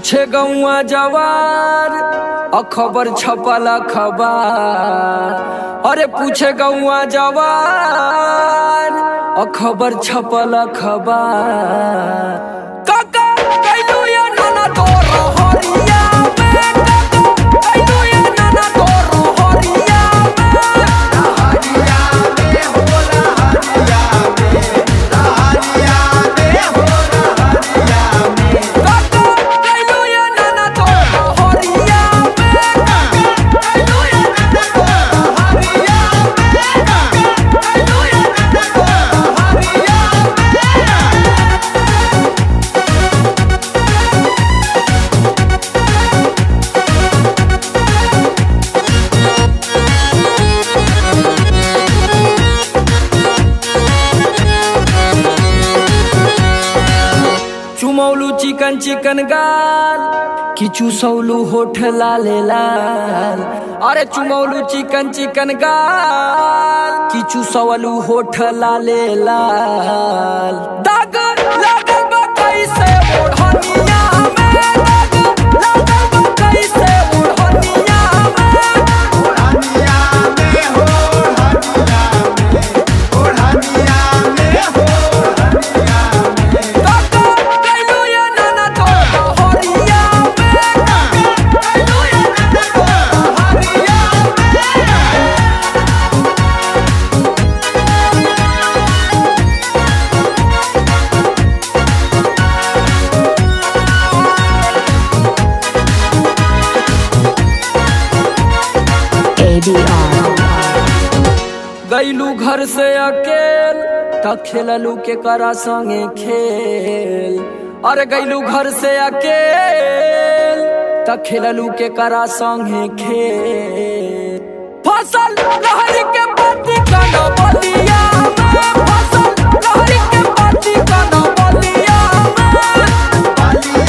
पूछे गौआ जवार अखबर छपल अखबार अरे पूछे गौआ जवार अखबर छपल अखबार काका कैलू या नाना तोर हरिया में काका कैलू या नाना तोर हरिया में काका कैलू या नाना तोर हरिया में कैलू या नाना तोर हरिया में कैलू या नाना तोर हरिया चुमौलू चिकन चिकन गाल किचु सौलू होठ लाले लाल अरे चुमौलू चिकन चिकन गाल किचु सौलू होठ लाले लाल दाग लागल बा कैसे ओढ़निया में दाग लागल बा कैसे ओढ़निया में काका कैलू या नाना तोर हरिया में काका कैलू या नाना तोर हरिया में ADR. गैलू घर से अकेल त खेललू के करा संगे खेल अरे गैलू घर से अकेल त खेललू के करा संगे खेल फसल लहरी के पति कन बलिया में फसल लहरी के पति कन बलिया में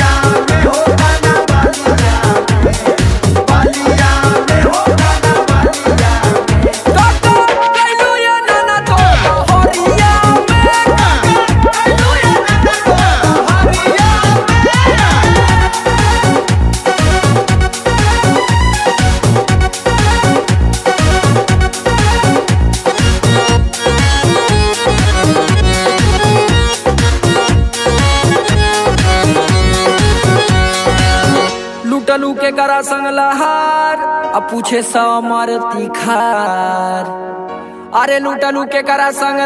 काका कैलू या नाना तोर हरिया में काका कैलू या नाना तोर हरिया में लुटलू के करा संग लहार आ पूछे समर तिखार अरे लुटलू के करा संग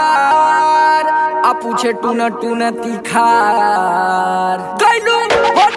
लहार आ पूछे टून टून तिखार कैलू हो